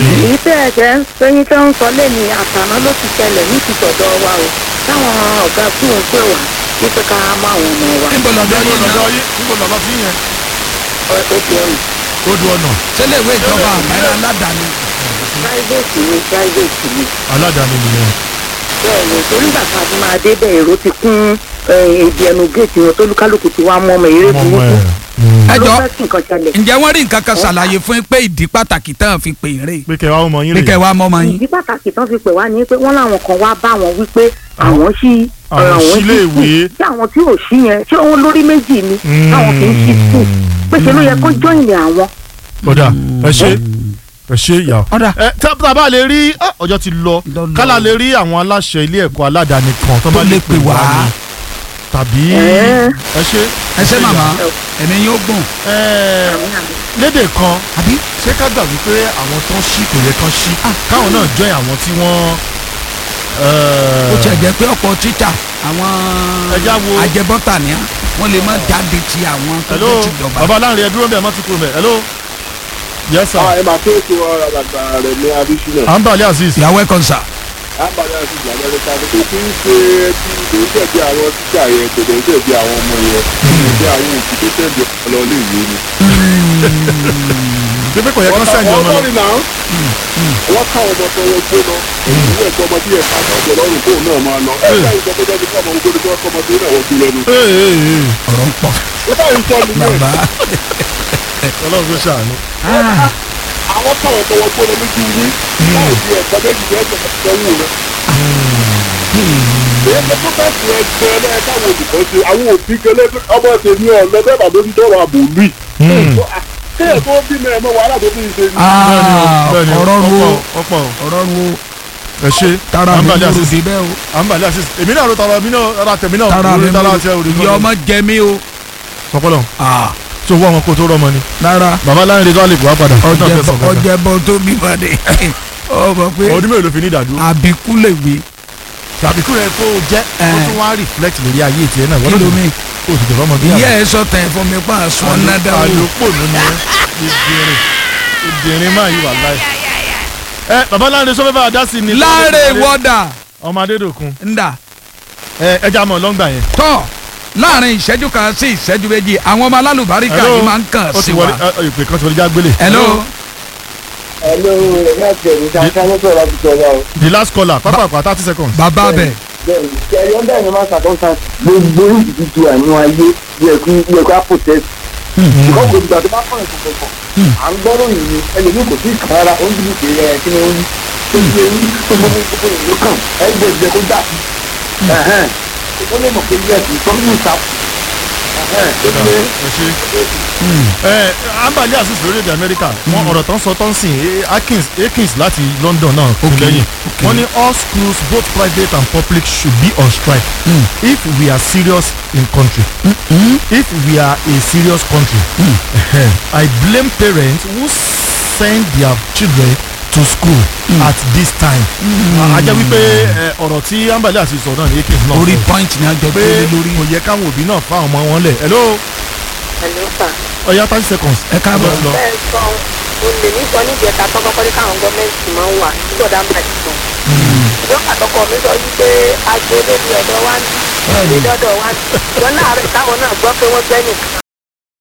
èyí tẹ́ ẹ jẹ́ sẹ́yìn tó ń sọ lẹ́ni àtàná ló ti ṣẹlẹ̀ ní ti tọ̀dọ̀ wa o táwọn ọ̀gá tí ò ń pè wá wípé ká má àwọn ọmọ wa níbo lọ́dọ̀ níbo yín lọ́dọ̀ náà yín níbo lọ́dọ̀ sí yẹn ó ti ọ̀rùn ó du ọ̀nà sílẹ̀ ìwé ìjọba àbáyé aládàáni. private ni private ni aládàáni nìyẹn bẹ́ẹ̀ ni torí ìgbà tá a fi máa dé bẹ́ẹ̀ èrò ti kún èdè ẹnu géètì wọn tó lúkálùkù ti wá mọ́ ọmọ eré ọmọ burúkú ẹ̀ ẹ ló jọ fẹ́ kí nǹkan ṣẹlẹ̀ ǹjẹ́ wọ́n rí nǹkan kan ṣàlàyé fún yín pé ìdí pàtàkì tán fi pè é rè pé kẹwàá ọmọ yín pé rè kẹ́ wàá mọ́ ọmọ yín. ìdí pàtàkì tán fi pè wá ní pé wọ́n láwọn kan wá bá wọn wípé àwọn sí àwọn sílé ìwé. tí àwọn tí ò sí yẹn ṣé òun lórí méjì ni táwọn kì í sí skul pé ṣe ló yẹ kó jọ́ìnì àwọn. kódà ẹ ṣe ẹ ṣe ìyá ọ̀dà ẹ tá tá a bá lè rí ah, ọjọ́ ti lọ Lọ lọ. kálá lè rí àwọn aláṣẹ ilé ẹ̀kọ́ aládàáni kan tó bá tó lè pè wá ni. tàbí Ẹ. ẹ ṣe ẹ ṣe màmá ẹ̀mí yóò gùn ẹ lédè kan àbí ṣé ká gbà wípé àwọn tó ń ṣí kò yẹ kán ṣí káwọn náà jọ àwọn tí wọ́n. ó tiẹ̀ jẹ́ pé ọ̀pọ̀ tíṣà àwọn Ẹja wo- ajẹbọ́tà ni wọ́n lè má jáde ti àwọn tó hello jẹ́ tìjọba. baba láàrin ẹ dúró bẹ́ẹ̀ má ti kúrò mẹ́ hello yes sir ẹ máa tó ètò ọ̀rọ̀ àgbà rẹ̀ ní abisina anbali aziz ìyàwó ẹ̀ kan sà. àbálẹ̀ àti ìjàmbá rẹ̀ ká kó kí ń ṣe tí kò ń tẹ̀bi àwọn tíṣà yẹn kò dẹ̀ ń tẹ̀bi àwọn ọmọ yẹn tẹ̀bi àwọn òbí tó tẹ̀bi ọ̀pọ̀lọ ilé ìwé ni. pépé kò yẹ kán sẹ́yìn ọmọ lọ wọ́n náà wọ́n ká ọmọ tó wọ́n gbé lọ ìwé ẹ̀kọ́ ọmọ tí ẹ̀ ká ọjọ́ lọ́rùn kóun náà máa lọ ẹ̀ ká ìjọba tó kọ́ ọmọ ogun tó kọ́ ọmọ tó náà wọ́n gbé lẹ́nu. Ee, ee, ee. ọ̀rọ̀ ń pọ̀ ó bá ń sọ nìyẹn bàbá. ọlọ́run tó ṣàánú. àwọn káwọn tó wọ́n gbé lọ lójú wí láì fi ẹ̀kọ́ méjì bẹ́ẹ̀ tó kọ́ wù rẹ̀. èyí tó bá ti ẹ gbẹ ẹ káwọn olùkọ́ ṣe àwọn òbí gẹlẹ́ ọmọ tèmi ọ̀ lọ bẹ́ẹ̀ bá lórí tọrọ àbò lùi. kéèyàn tó bí mẹ́rin mọ́ wàhálà tó bí ń ṣe ni. bẹ́ẹ̀ni ọ̀rọ̀ ru o ọ̀pọ̀ ọ̀rọ̀ ru o ẹ ṣe tara mi anbali ló aziz dé bẹ́ẹ̀ o anbali aziz èmi náà ló tara mi náà ara tẹ̀mí náà tara mi lórí tara ló àti ẹrù ìyá ọmọ jẹ mí o. sọpọlọ Ah, tó wọ àwọn kó tó rọmọ ni rárá bàbá láàrin rẹ tó lè wá padà ọjọ́ ọjẹ fẹsàn bọ ọjẹ bọ tó bí wọn ni ọmọ pé ọdún mélòó ló fi ní ìdádúró àbíkú lè wí tàbí kúrò ẹ kó o jẹ kó Eh. tún wá reflect lórí ayé tiẹ̀ náà kí ló mi kó o sì jọba ọmọ bí ìyá ẹ sọ tẹ fún mi pa àṣọ nádàwó àlòpọ̀ ló ní ìdìrín ìdìrín máa yí wà láì. ẹ bàbá láàrin sọ fẹ́ bá a dá sí ni. láàrin wọ́dà ọmọ adédòkun ńdà ẹ ẹja mọ̀ lọ́ngbà yẹn. tọ́ láàrin ìṣẹ́jú kan sí ìṣẹ́jú méjì àwọn ọmọ alálùbáríkà Hello. yìí máa ń kàn ó sí ti wa. wọlé ẹ, ìpè kan ti wọlé já gbélé. hello ẹ̀lọ́ láti ẹ̀mí sáńsá ló sọ̀rọ̀ láti sọ̀rọ̀ o. the last caller pápákọ̀ thirty seconds. bàbá bẹ̀ bẹ́ẹ̀ni kẹrin ọ̀dà ni máa ṣàkóso gbogbo ìdíjú àánú ayé yẹ kí yẹ kí á protest. ṣùgbọ́n kò gbà tó bá fọ̀rọ̀ tó kọ̀kọ̀. à ń gbọ́rọ̀ yìí ẹlòmíì kò sí ìkàn rárá ó ń dúró pé ẹ kí ni ó ní. tó ń gbé ní tó gbogbo gbogbo ìlú kan ẹ gbé ìjẹ kó dà sí. ó lè mọ̀ pé yẹ kí tọ́lú ìta. ẹ ṣe. ẹ ambali aziz lórílẹ̀‐èdè amẹ́ríkà wọn ọ̀rọ̀ tán sọ tán sìn eh, akins akins láti london náà kún Okay, lẹ́yìn okay. wọ́n ní all schools both private and public should be on strike if we are serious in country if we are a serious country i blame parents who send their children to school at this time a jẹ́ wípé ẹ, ọ̀rọ̀ tí ambali aziz sọ náà ní akins náà orí sọ point ni a jọ pé gbé lórí kò yẹ káwọn òbí náà fáwọn ọmọ wọn lẹ̀ hello ẹ̀lú sà ọ̀ya thirty seconds. ẹ káàbọ̀ lọ. bẹ́ẹ̀ sọ o lè ní sọ níbi ẹ̀ka tó kọ́kọ́ ní káwọn gọ́ọ̀mẹ̀ntì máa ń wà nígbà dá máa ti sùn. ìjọba àtọkọ mi sọ wípé agbo lórí ọ̀dọ̀ wa ní ìlú dọ́dọ̀ wa ní. ìjọ láàárẹ̀ táwọn náà gbọ́ pé wọ́n gbẹ́ nìkan